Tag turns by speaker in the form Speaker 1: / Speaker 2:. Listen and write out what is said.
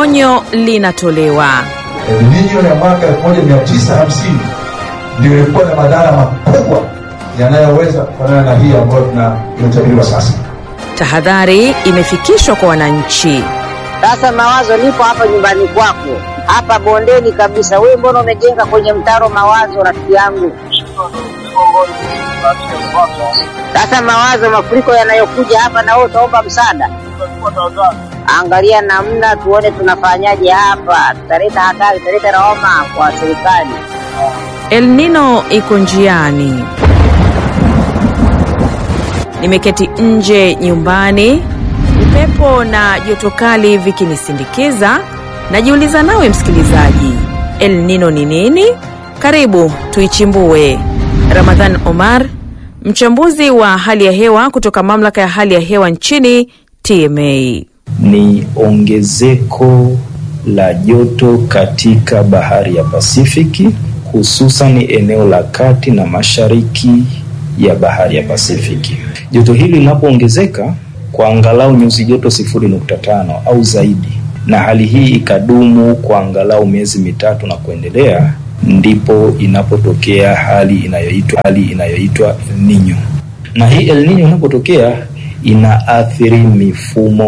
Speaker 1: onyo linatolewa.
Speaker 2: El Nino ya mwaka 1950 ndio ilikuwa na madhara makubwa yanayoweza kufanana na hii ambayo tunayotabiriwa sasa.
Speaker 1: Tahadhari imefikishwa kwa wananchi.
Speaker 3: Sasa Mawazo, nipo hapa nyumbani kwako hapa bondeni kabisa. Wewe mbona umejenga kwenye mtaro Mawazo, rafiki yangu? Sasa Mawazo, mafuriko yanayokuja hapa, na wewe utaomba msaada. Angalia namna tuone tunafanyaje hapa, tutaleta hatari, tutaleta lawama kwa serikali.
Speaker 1: El Nino iko njiani. Nimeketi nje nyumbani, upepo na joto kali vikinisindikiza. Najiuliza nawe msikilizaji, El Nino ni nini? Karibu tuichimbue. Ramadhan Omar, mchambuzi wa hali ya hewa kutoka mamlaka ya hali ya hewa nchini TMA.
Speaker 4: Ni ongezeko la joto katika bahari ya Pasifiki, hususan eneo la kati na mashariki ya bahari ya Pasifiki. Joto hili linapoongezeka kwa angalau nyuzi joto sifuri nukta tano au zaidi, na hali hii ikadumu kwa angalau miezi mitatu na kuendelea, ndipo inapotokea hali inayoitwa hali inayoitwa El Nino. Na hii El Nino inapotokea inaathiri mifumo